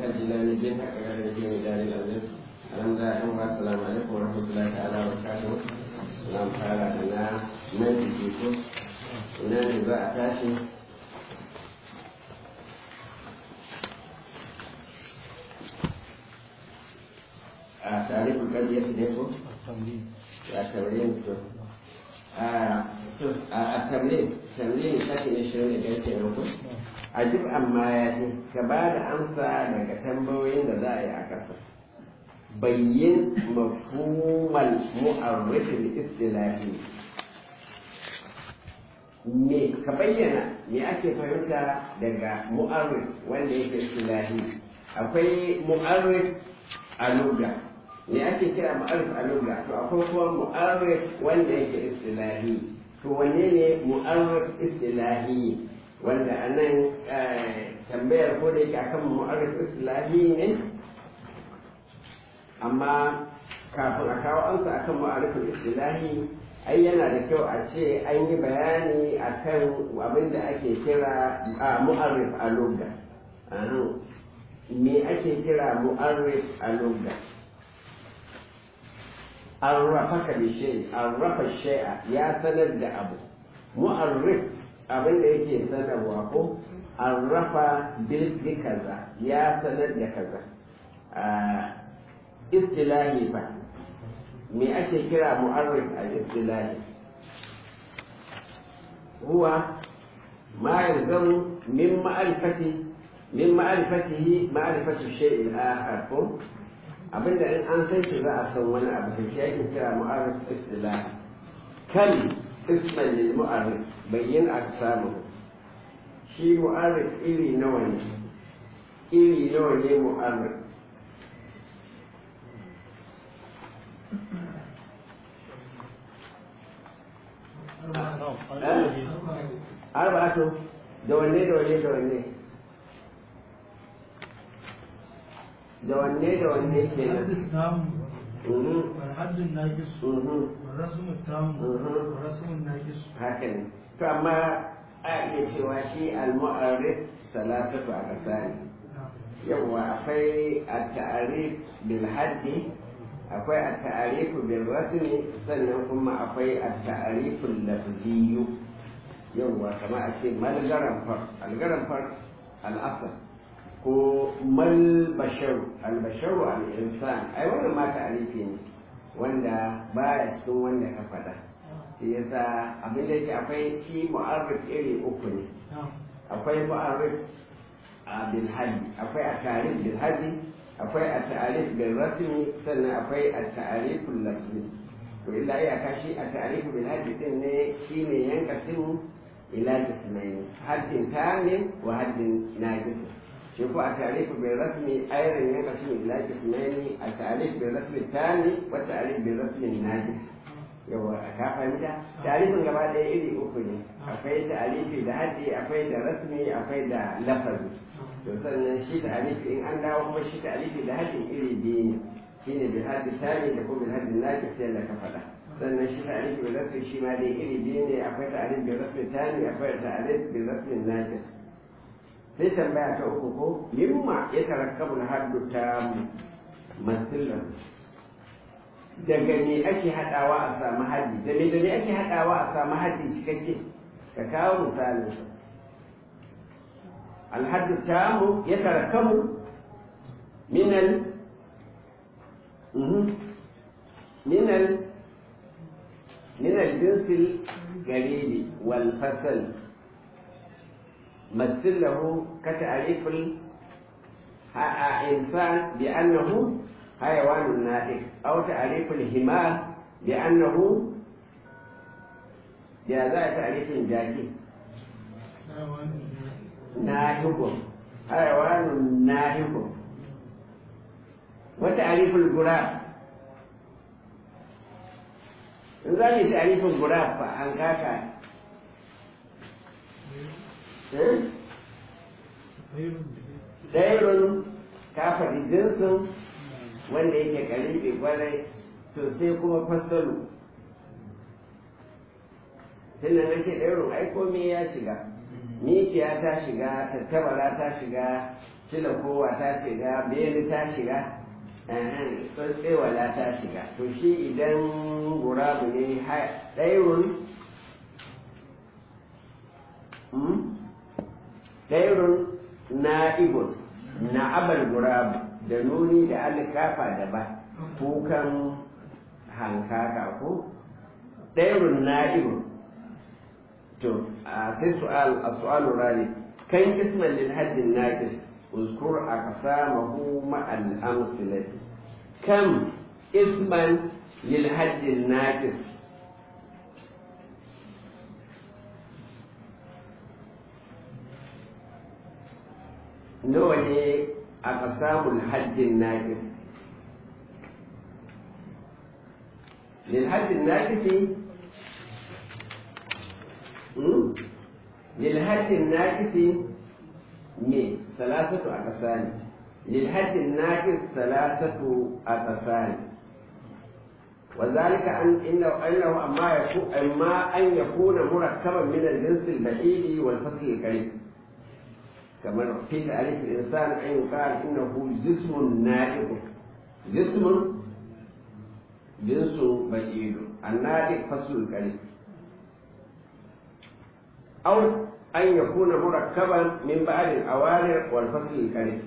الجلال الدين حق على الدين دار العزيز الحمد لله السلام عليكم ورحمة الله تعالى وبركاته نعم تعالى أنا من فيكم ونحن بقى تاشي تعريف القضية ديكم التمرين التمرين تمرين ساكن الشرير da yake yanku ajib amma ya ce ka ba da amsa daga tambayoyin da za a yi a ƙasa bayyin mafhumal mu'arrifin istilahi me ka bayyana me ake fahimta daga mu'arrif wanda yake istilahi akwai mu'arrif a lugha me ake kira mu'arrif a lugha to akwai kuma mu'arrif wanda yake istilahi to wanne ne mu'arrif istilahi wanda a nan tambayar ko da yake akan mu'arrif islahi ne amma kafin a kawo ansa akan mu'arrif islahi ai yana da kyau a ce an yi bayani akan abin da ake kira mu'arrif a lugha me ake kira mu'arrif a lugha arrafaka bi shay arrafa shay'a ya sanar da abu mu'arrif abin da yake sanarwa ko arrafa bil kaza ya sanar da kaza istilahi fa me ake kira mu'arrif a istilahi huwa ma yalzamu min ma'rifati min ma'rifatihi ma'rifatu shay'in akhar ko abinda in an san shi za a san wani abu da shi ake kira mu'arrif istilahi kan isman lil mu'arrif bayyin aksamu shi mu'arrif iri nawa ne iri nawa ne mu'arrif arba'atu da wanne da wanne da wanne da wanne da wanne ke nan والحد الناقص والرسم التام والرسم الناقص haka ne to amma a iya cewa shi al-mu'arrif salasatu a kasani yawa akwai at-ta'rif bil haddi akwai at-ta'rif bil rasmi sannan kuma akwai at-ta'rif al-lafziyyu yawa kama a ce malgaran far algaran far al-asl ko mal basharu albasharu al-insan ai wannan ma ta'arifi ne wanda baya cikin wanda ka faɗa shi yasa abin da yake akwai shi mu'arrif iri uku ne akwai mu'arrif a bil haddi akwai a tarif bil haddi akwai a ta'arif bil rasmi sannan akwai a ta'arif lafzi to illa iyaka shi a ta'arif bil haddi din ne shine yanka simu ila jismaini haddin tamin wa haddin najis shi ko a tarihi bai rasmi ayran ya kasu ila kismani a tarihi bai rasmi tani wa tarihi bai rasmi najis yawa ka fahimta tarihin gaba ɗaya iri uku ne akwai tarihi da haddi akwai da rasmi akwai da lafazi to sannan shi tarihi in an dawo kuma shi tarihi da haddi iri biyu ne shine bil haddi tani da kuma bil haddi najis yadda ka faɗa sannan shi tarihi bai rasmi shi ma dai iri biyu ne akwai tarihi bai rasmi tani akwai tarihi bai rasmi najis sai tambaya ta uku ko mimma ya tarakkabu na haddu ta masillan daga me ake haɗawa a samu haddi da me da me ake haɗawa a samu haddi cikakke ka kawo misalin sa alhaddu tamu ya tarakkabu minal minal minal jinsil garibi wal fasal مثل له كتعريف الإنسان بأنه حيوان ناطق أو تعريف الحمار بأنه بهذا تعريف جاكي ناهق حيوان ناهق وتعريف الغراب in za mu ta'arifin gurab fa an kaka dairun ka faɗi jinsin wanda yake karibi kwarai to sai kuma fassalu tunda na ce dairun ai komai ya shiga mikiya ta shiga tattabara ta shiga cila kowa ta shiga beli ta shiga tsewala ta shiga to shi idan gurabu ne ɗairun ɗairun na'ibun na'abar gurabu da nuni da alikafa da ba kukan hankaka ko ɗairun na'ibun to a sai su'al a su'alu rani kan isman lil haddin naqis uzkur aqsamahu ma al amsilati kam isman lil haddin naqis nawa ne aqsamul haddin naqis lil haddin naqis للحد الناقص من ثلاثة أقسام للحد الناقص ثلاثة أقسام وذلك أن إنه أنه أما يكون أما أن يكون مركبا من الجنس البعيد والفصل القريب كما في تعريف الإنسان أن يقال إنه جسم نائب جسم جنس بعيد النائب فصل القريب أو أن يكون مركبا من بعد الأوامر والفصل القريب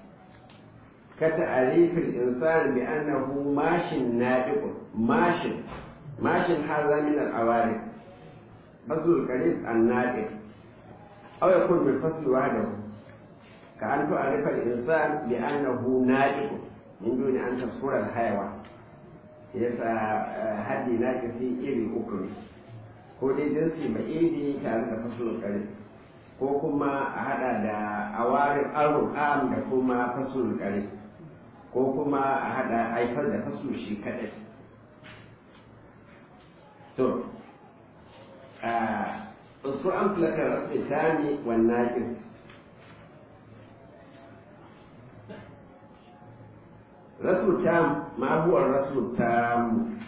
كتعريف الإنسان بأنه ماش ناطق ماش ماش هذا من الأوامر فصل القريب الناطق أو يكون بالفصل وحده كأن تعرف الإنسان بأنه ناطق من دون أن تذكر الحيوان yasa haddi na kasi iri uku ne ko dai jinsi ba iri tare da fasulun kare ko kuma a hada da awarin arun am da kuma fasulun kare ko kuma a hada haifar da fasul shi kadai to a uskur an fulakar rasu tami wannan kis rasu tam ma huwa rasu tam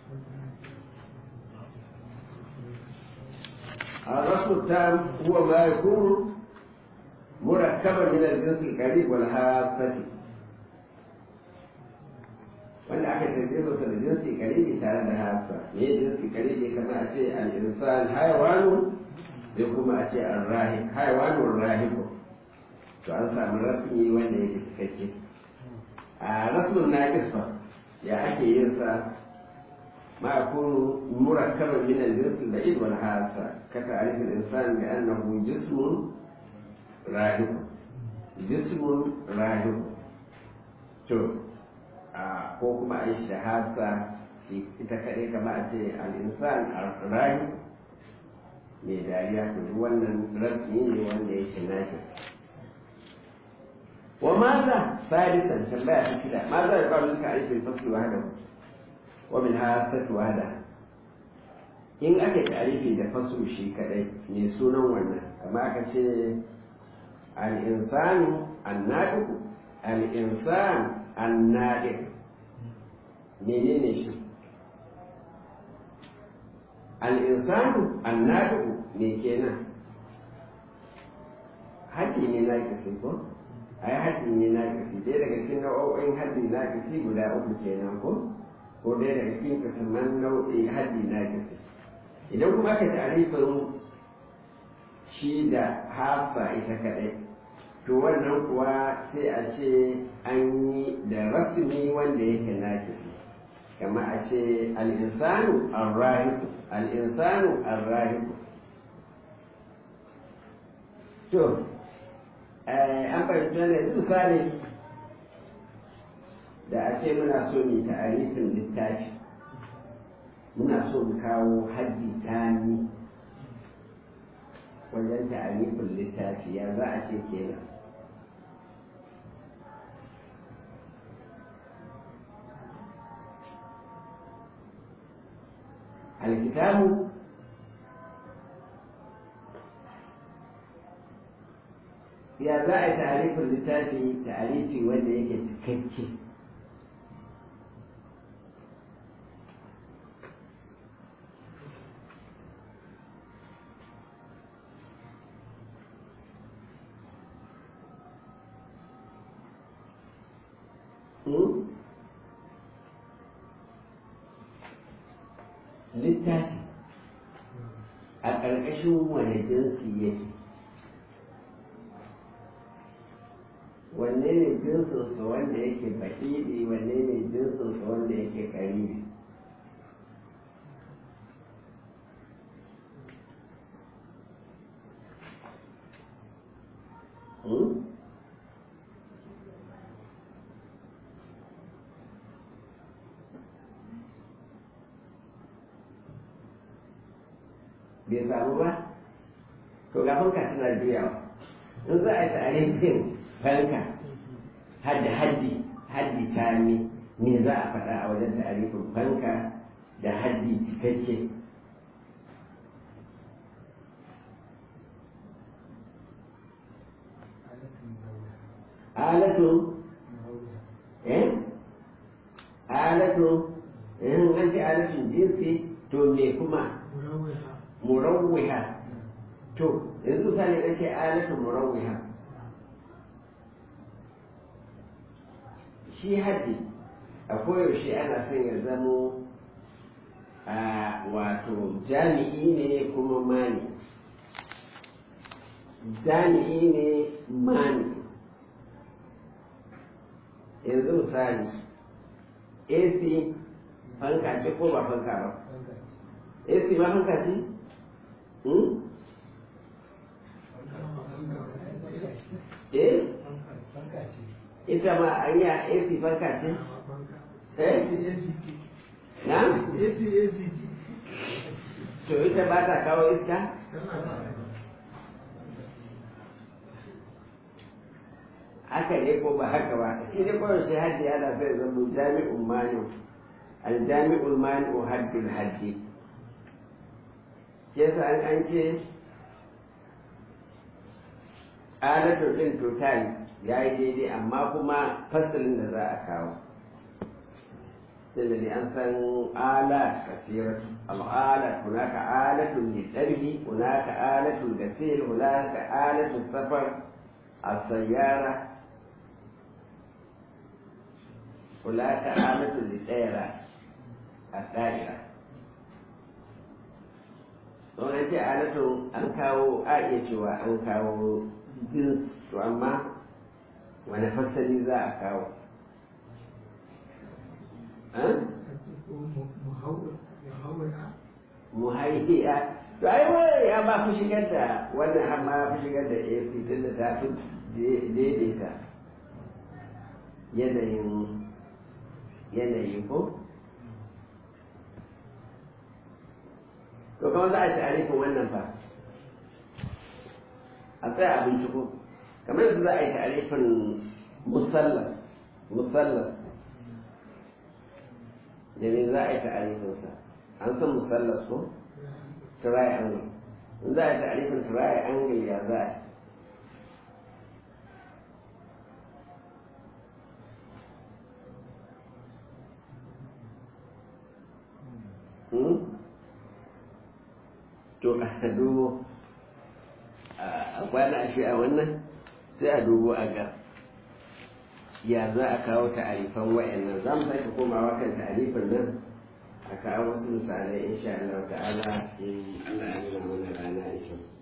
الرسم التام هو ما يكون مركبا من الجنس القريب والحاسة wanda aka canje masa da jinsi karibi tare da hasa me jinsi karibi kamar a ce al-insan haywanu sai kuma a ce ar-rahib haywanu rahibu to an samu rasmi wanda yake cikakke a rasmin naqis fa ya ake yin sa ما يكون مركبا من الجنس البعيد والحاسة كتعريف الإنسان بأنه جسم راهب جسم راهب to ko kuma a yi shahasa shi ita kaɗai kama a ce al'insan rayu mai dariya to wannan rasmi ne wanda yake nashi wa maza sadisan tambaya ta shida maza ya kawo ta'arifin fasli wahdahu ومن هاسة وهذا in aka tarifi da fasu shi kadai mai sunan wannan kama aka ce al'insanu annaɗiku al'insan annaɗik menene shi al'insanu annaɗiku me kenan haƙi ne na kasi ko ai haƙi ne na kasi ɗaya daga cikin nau'o'in haɗi na kasi guda uku kenan ko ko ɗaya daga cikin kasaman nau'i haddi na kasa idan kuma aka tarifin shi da hasa ita kaɗai to wannan kuwa sai a ce an yi da rasmi wanda yake na kasa kama a ce al'insanu arrahiku al'insanu arrahiku to an fahimta ne misali da a ce muna so mu ta'arifin littafi muna so mu kawo haddi tani wajen ta'arifin littafi ya za a ce kenan alkitabu ya za a yi ta'arifin littafi ta'arifi wanda yake cikakke littafi a ƙarƙashin wani jinsi yake wanne ne jinsinsa wanda yake baƙiɗi wanne ne jinsinsa wanda yake ƙaribi Hmm? bai samu ba to ga fanka suna juyawa in za a yi tarihin fanka hadda haddi haddi tami me za a faɗa a wajen tarihin fanka da haddi cikakke alatu eh alatu in an ce alatun jinsi to me kuma murawwiha to yanzu misali na ce alatu murawwiha shi haddi a koyaushe ana son ya zamo a wato jami'i ne kuma mani jami'i ne mani yanzu misali ac fanka ce ko ba fanka ba ac ma fanka ce eh ita ma an yi a AC fanka ce? eh? na? to ita ba ta kawo iska? haka ne ko ba haka ba shi ne kawai shi haddi ana sai zama jami'un mani aljami'ul mani haddul haddi ke sa an an ce alatun ɗin total ya yi daidai amma kuma fasalin da za a kawo tunda ne an san alat kasiratu al'alat hunaka alatun litarhi hunaka alatun gasil hunaka alatun safar a sayyara hunaka alatun litayara a da'ira don an ce alatun an kawo a iya cewa an kawo jins to amma wani fasali za a kawo muhaihiya to ai wai ya ba fi shigar da wannan har ma fi shigar da AC tun da ta fi daidaita yanayin yanayi ko to kama za a ci arifin wannan fa a tsaya a binciko kamar yadda za a yi tarifin musallas musallas da me za a yi tarifinsa an san musallas ko triangle in za a yi tarifin triangle ya za a yi to a dubo a kwana shi a wannan sai a dubo a ga ya za a kawo ta'arifan wa'annan za mu sake komawa kan ta'arifin nan a kawo wasu misalai insha Allah ta'ala in Allah ya nuna mana rana insha